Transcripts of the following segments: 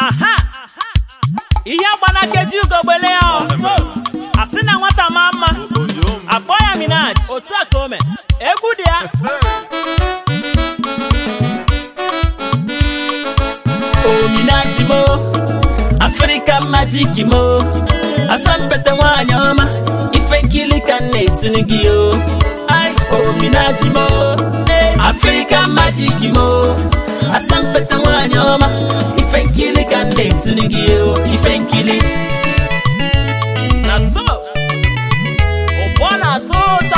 aha ihe agbanakeji ugogbele ya ọzọ asị na nwata ma mma akpọ ya minaj otu a ka o mee egwu dị ya ominaji mo afrịka majik mo asampete nwanyị ọma ife nkili ka m na-etunu gị o Ai, ominaji mo afrịka majik mo asampete nwanyị ọma ife nkili ka m na-etunu gị o ife nkili na so ụgbọ na-atọ ụtọ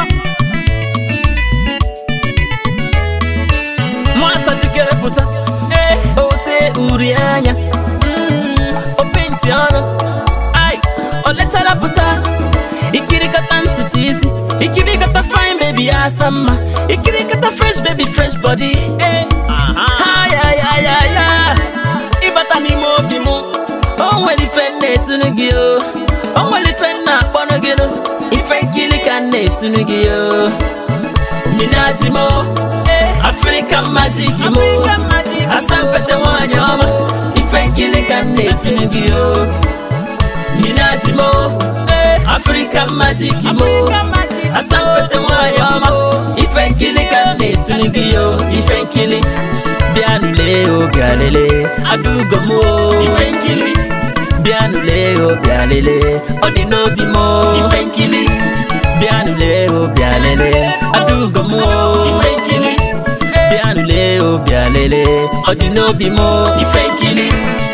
nwata jikere pụta ee ote uri anya Mm, o penti ọnụ ai o lechara pụta ikirikata ntutu isi ikirikata fine baby ya asa mma ikirikata fresh baby fresh body ee aha ya ya ya ya ịbata n'ime obi m o nwere ife m na-etunu gị o o nwere ife m na-akpọnụ gị nụ ife nkiri ka m na-etunu gị o minaji mo African magic mo African magic mo. asampete nwanyị ọma ife nkiri ka m na-etunu gị o minaji mo African magic mo African magic mo. asampete nwanyị ọma ife nkiri ka m na-etunu gị o ife nkiri bịanụle o bịalele adugo m o ife nkiri bịanụle o bịalele ọ dị n'obi m o ife nkiri bịanụle o bịalele adugo m o ife nkiri bịanụle o bịalele ọ dị n'obi m o ife nkiri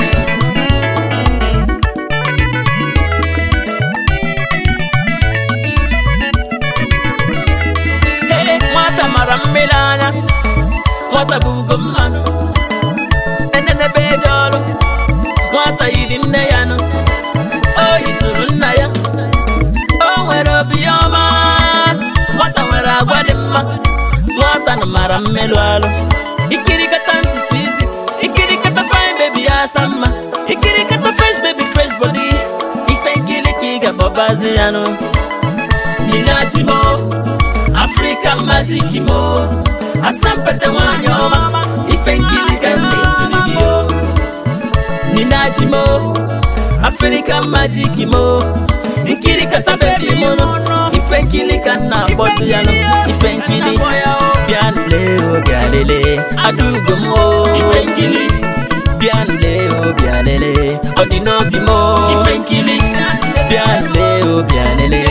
Ee, nwata mara mmiri anya nwata bụ ugo mmanụ enenebe eje ọrụ nwata yiri nne ya nụ o yitụrụ nna ya o nwere obi ọma nwata nwere agwa dị mma nwata nụ mara mmelụ alụ ikirikata ntutu isi ikirikata fine baby ya asa mma ikirikata fresh baby fresh body ife nkiri ka ị ga-akpọbazi ya nụ Minaji mo African magic mo Asampete nwanyị ọma Ife nkiri ka m na-etulu gị o Minaji mo African magic mo Nkiri kata baby mo no Ife nkiri ka m na-akpọzi ya no Ife nkiri Bịanụle o bịalele Adugo m o Ife nkiri Bịanụle o bịalele Ọ dị n'obi m o Ife nkiri Bịanụle o bịalele